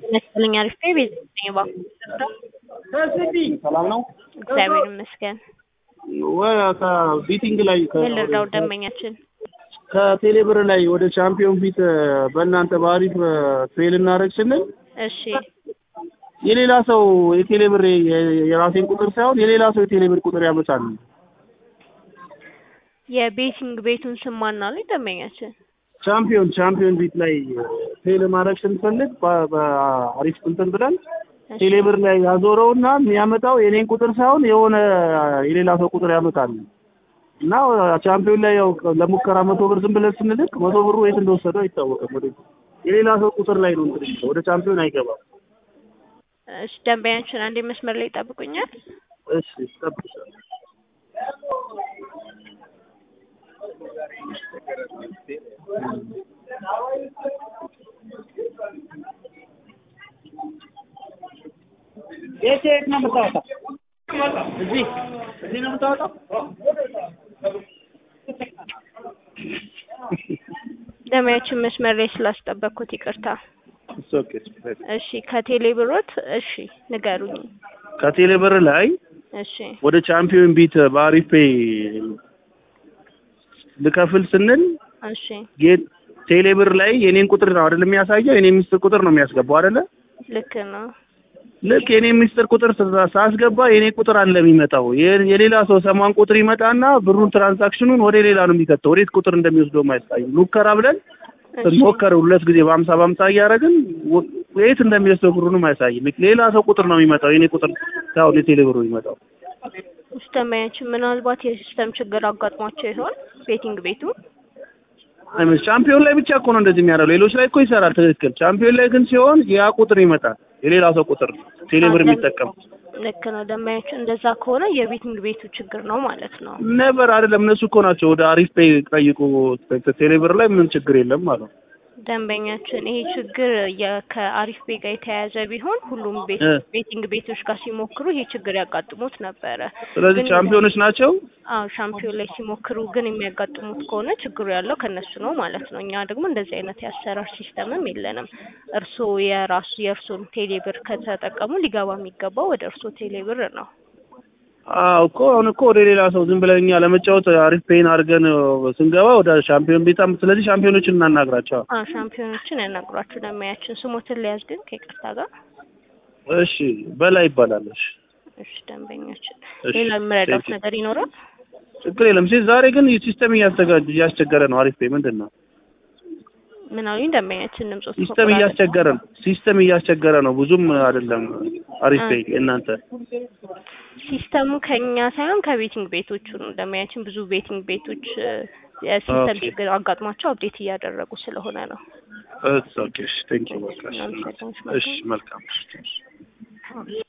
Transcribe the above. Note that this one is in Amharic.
ይመስለኝ አሪፍ ነው። ቤት ነኝ እባክዎ ሰላም ነው። እግዚአብሔር ይመስገን። ከቢቲንግ ላይ ምን ልርዳው ደንበኛችን? ከቴሌብር ላይ ወደ ቻምፒዮን ፊት በእናንተ በአሪፍ ፌል እናደርግ ስንል እሺ የሌላ ሰው የቴሌብር የራሴን ቁጥር ሳይሆን የሌላ ሰው የቴሌብር ቁጥር ያመጣል። የቤቲንግ ቤቱን ስም ማን አሉኝ ደንበኛችን? ቻምፒዮን ቻምፒዮን ፊት ላይ ፌል ማድረግ ስንፈልግ በ- በአሪፍ እንትን ብለን እሺ ቴሌብር ላይ ያዞረውና የሚያመጣው የኔን ቁጥር ሳይሆን የሆነ የሌላ ሰው ቁጥር ያመጣል እና ቻምፒዮን ላይ ያው ለሙከራ መቶ ብር ዝም ብለን ስንልክ መቶ ብሩ የት እንደወሰደው አይታወቅም። ወደ የሌላ ሰው ቁጥር ላይ ነው እንትን የሚለው፣ ወደ ቻምፒዮን አይገባም። እሺ ደንበኛችን አንዴ መስመር ላይ ይጠብቁኛል። እሺ እጠብቅሻለሁ። የት የት ነው የምታወጣው? እዚህ እዚህ ነው የምታወጣው? ደንበኛችን መስመር ላይ ስላስጠበቅኩት ይቅርታ። It's okay. እሺ ከቴሌ ብሮት እሺ ንገሩኝ። ከቴሌብር ላይ እሺ ወደ ቻምፒዮን ቢት በአሪፍ ፔይ ልከፍል ስንል እሺ ጌት ቴሌብር ላይ የኔን ቁጥር ነው አይደል የሚያሳየው? የኔን ሚስጥር ቁጥር ነው የሚያስገባው አይደለ? ልክ ነው። ልክ የኔን ሚስጥር ቁጥር ሳ- ሳስገባ የኔ ቁጥር አለ የሚመጣው። የ- የሌላ ሰው ሰማን ቁጥር ይመጣና ብሩን ትራንዛክሽኑን ወደ ሌላ ነው የሚከተው። ወዴት ቁጥር እንደሚወስደው ማያሳይም። ሙከራ ብለን እሺ ሞከር ሁለት ጊዜ በሀምሳ በሀምሳ እያደረግን ወ- የት እንደሚወስደው ብሩንም አያሳይም። ሌላ ሰው ቁጥር ነው የሚመጣው። የኔ ቁጥር ሳይሆን የቴሌብሩ የሚመጣው። እሺ ደንበኛችን ምናልባት የሲስተም ችግር አጋጥሟቸው ይሆን ቤቲንግ ቤቱ? አይመስ ቻምፒዮን ላይ ብቻ እኮ ነው እንደዚህ የሚያደርገው። ሌሎች ላይ እኮ ይሰራል ትክክል። ቻምፒዮን ላይ ግን ሲሆን ያ ቁጥር ይመጣል፣ የሌላ ሰው ቁጥር ቴሌብር የሚጠቀም ልክ ነው ደንበኛችን። እንደዛ ከሆነ የቤቲንግ ቤቱ ችግር ነው ማለት ነው። ነበር አይደለም። እነሱ እኮ ናቸው ወደ አሪፍ ፔይ ጠይቁ፣ ቴሌብር ላይ ምን ችግር የለም ማለት ነው። ደንበኛችን ይሄ ችግር የ- ከአሪፍ ቤት ጋር የተያያዘ ቢሆን ሁሉም ቤት እ። ቤቲንግ ቤቶች ጋር ሲሞክሩ ይሄ ችግር ያጋጥሙት ነበረ። ስለዚህ ግን- ቻምፒዮኖች ናቸው። አዎ ሻምፒዮን ላይ ሲሞክሩ ግን የሚያጋጥሙት ከሆነ ችግሩ ያለው ከነሱ ነው ማለት ነው። እኛ ደግሞ እንደዚህ አይነት የአሰራር ሲስተምም የለንም። እርስዎ የራሱ የእርስዎን ቴሌብር ከተጠቀሙ ሊገባ የሚገባው ወደ እርስዎ ቴሌብር ነው። አዎ እኮ አሁን እኮ ወደ ሌላ ሰው ዝም ብለን እኛ ለመጫወት አሪፍ ፔይን አድርገን ስንገባ ወደ ሻምፒዮን ቤታ፣ ስለዚህ ሻምፒዮኖችን እናናግራቸው። አዎ ሻምፒዮኖችን ያናግሯቸው። ደንበኛችን ስሞትን ሊያዝ ግን ከይቅርታ ጋር እሺ በላይ ይባላል። እሺ እሺ ደንበኛችን እሺ፣ ሌላ የምረዳት ቴንኪው። ነገር ይኖራል? ችግር የለም። ሲ ዛሬ ግን ሲስተም እያስተጋጅ እያስቸገረ ነው። አሪፍ ፔይ ምንድን ነው? ምን አሉኝ ደንበኛችን ድምጽ ሲስተም እያስቸገረ ነው። ሲስተም እያስቸገረ ነው። ብዙም አይደለም። አሪፍ ፔይ እናንተ ሲስተሙ ከኛ ሳይሆን ከቤቲንግ ቤቶቹ ነው። ደንበኛችን ብዙ ቤቲንግ ቤቶች እ፣ የሲስተም ኦኬ። ችግር አጋጥሟቸው አፕዴት እያደረጉ ስለሆነ ነው። ኦኬ። ቴንክ ዩ። በቃ እሺ፣ እናመሰግናለን። እሺ መልካም